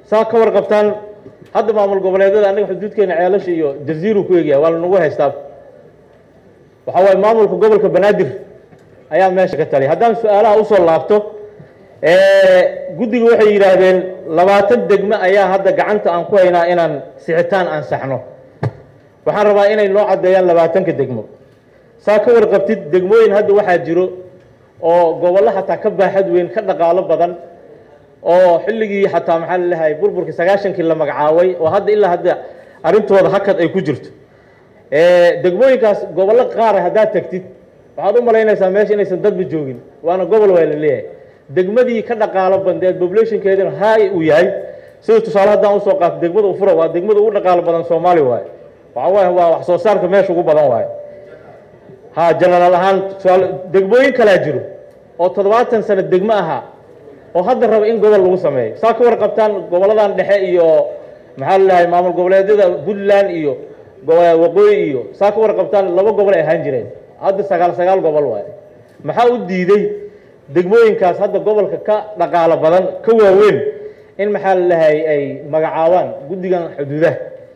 saa ka warqabtaan hadda maamul goboleedyada annaga xuduudkeena ceelasha iyo jaziiru ku egyahay waa lanagu haystaa waxaa waaye maamulka gobolka banaadir ayaa meesha ka taliya haddaan su-aalaha usoo laabto guddiga waxay yidhaahdeen labaatan degmo ayaa hadda gacanta aan ku haynaa inaan sixitaan ansaxno waxaan rabaa inay noo caddeeyaan labaatanka degmo saa ka warqabtid degmooyin hadda waxaa jiro oo gobollo xataa ka baaxad weyn ka dhaqaalo badan oo xilligii xataa maxaa laleeyahay burburkii sagaashankii la magacaabay oo hadda ilaa hadda arrintooda hakad ay ku jirto degmooyinkaas gobollo qaara haddaad tagtid waxaad u malaynaysaa meesha inaysan dadba joogin waana gobol waa la leeyahay degmadii ka dhaqaalo bandeed populationkeedina haay uu yahay sida tusaale haddaan usoo qaato degmada ufura waa degmada ugu dhaqaalo badan soomaali waaye waxa waaye waa wax soo saarka meesha ugu badan waaye ha jenaraal ahaan tusaale degmooyin kalaa jiro oo toddobaatan sano degmo ahaa oo hadda raba in gobol lagu sameeyo saa ka warqabtaan goboladan dhexe iyo maxaa lalahay maamul goboleedyada puntland iyo waqooyi iyo saa ka warqabtaan laba gobol ay ahaan jireen hadda sagaal sagaal gobol waaye maxaa u diiday degmooyinkaas hadda gobolka ka dhaqaalo badan ka waaweyn in maxaa lalahay ay magacaabaan guddigan xuduudaha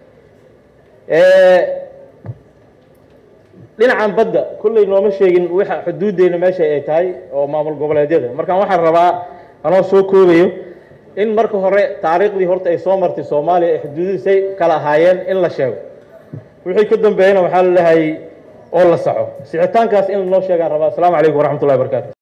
dhinacan badda kolley nooma sheegin waxa xuduuddeyna meesha ay tahay oo maamul goboleedyada markaan waxaan rabaa anoo soo koobayo in marka hore taariikhdii horta ay soo martay soomaaliya ay xuduudihiisay kala ahaayeen in la sheego wixii ka dambeeyana waxaa laleeyahay oo la saxo sixitaankaas in lanoo sheegaan rabaa asalaamu calaykum waraxmat ullahi barakaatu